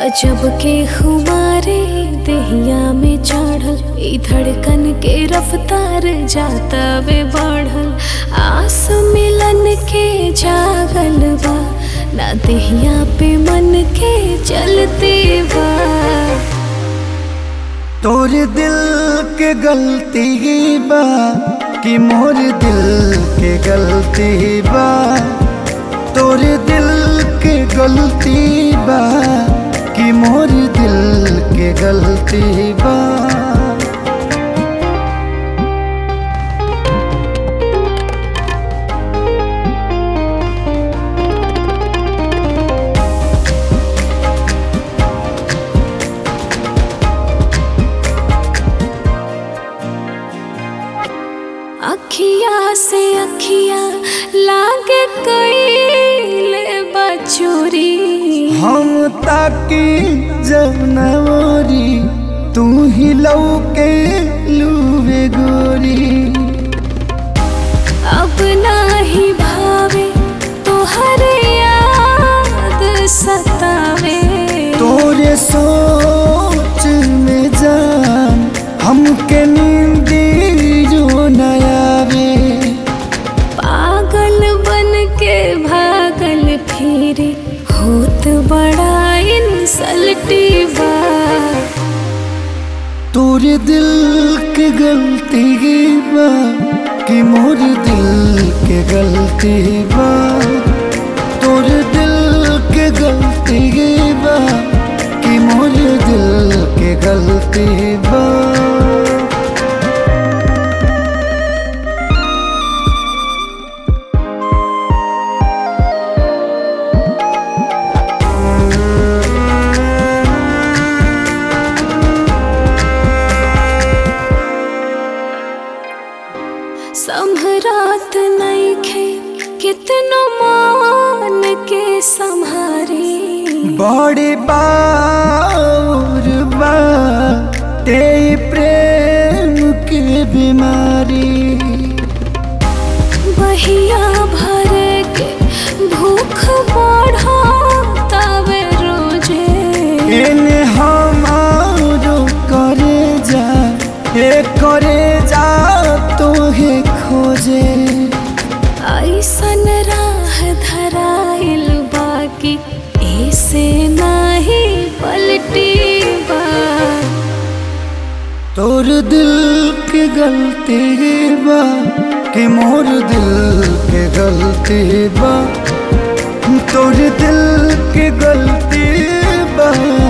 गजब के खुमारे दहिया में चढ़ल ई धड़कन के रफ्तार जाता वे बढ़ल आस मिलन के जागल बा ना दहिया पे मन के चलते बा तोर दिल के गलती बा कि मोर दिल के गलती बा तोर दिल के गलती बा कि मोर दिल के गलती बा अखिया से अखिया लागे कैले बचोरी हम ताकी जब नवरी तू ही लौके लूवे गोरी अब नाही भावे तोहरे याद सतावे तोरे सोच में जान हमके नींदी जो नयावे पागल बन के भागल फिरे होत बड़ा इंसल्टी बा तोरे दिल के गलती बा कि मोर दिल के गलती बा तोरे दिल के गलती बा कि मोर दिल के गलती बा संभरात नईखे कितनो मान के संहारी बड़ी बार बा ते प्रेम के बीमारी बहिया भर के भूख बढ़ावे रोजे एने हमारो करे जा ए करे जा तो हे खोजे ऐसन राह धराइल बाकी ऐसे नाही पलटी बा तोर दिल के गलती बा कि मोर दिल के गलती बा तोर दिल के गलती बा